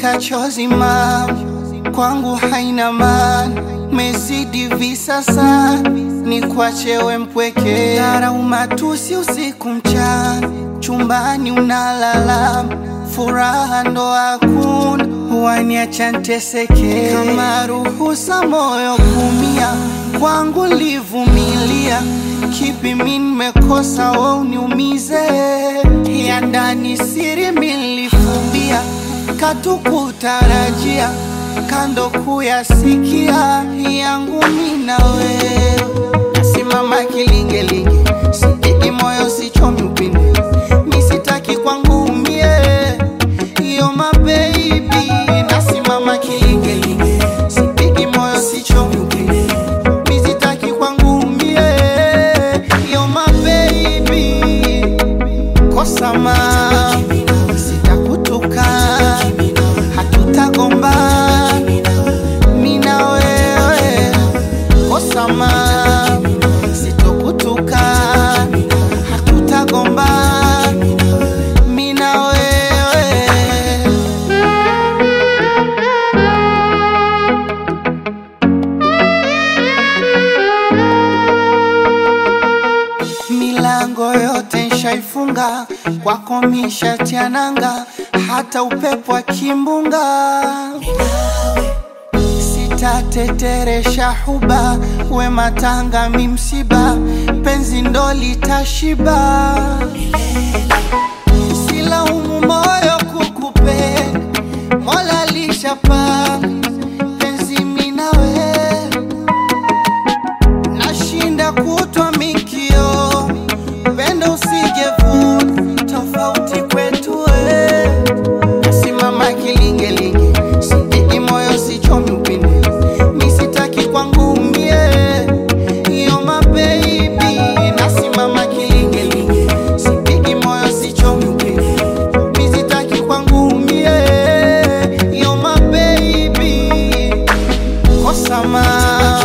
Futa chozi mam, kwangu haina maana, mezidi visasa, ni kwachewe mpweke, dharau matusi usiku mchana, chumbani unalala, furaha ndo hakuna, waniacha nteseke, kama ruhusa moyo kumia, kwangu livumilia, kipi mi nimekosa we uniumize, ya ndani siri milifumbia katukutarajia kando kuyasikia yangu mina wewe nasimama kilingelinge sipigi moyo sichomi upinde misitaki kwangu umie iyo mabebi nasimama kilingelinge sipigi moyo sichomi upinde misitaki kwangu umie iyo mabebi kosama sitakutuka hatutagomba mina wewe kosama sitokutuka hatutagomba mina wewe milango yote nshaifunga kwako mishatiananga hata upepo wa kimbunga sitateteresha huba we matanga mimsiba penzi ndo litashiba silaumu moyo kukupenda mola lishapanga penzi minawe nashinda kutwa mikio pendo usijevuna tofauti kwetu we nasimama kilingelinge sipigi moyo sichomi upinde misitaki kwangu umie iyo mabeibi nasimama kilingelinge sipigi moyo sichomi upinde misitaki kwangu umie iyo mabeibi kosama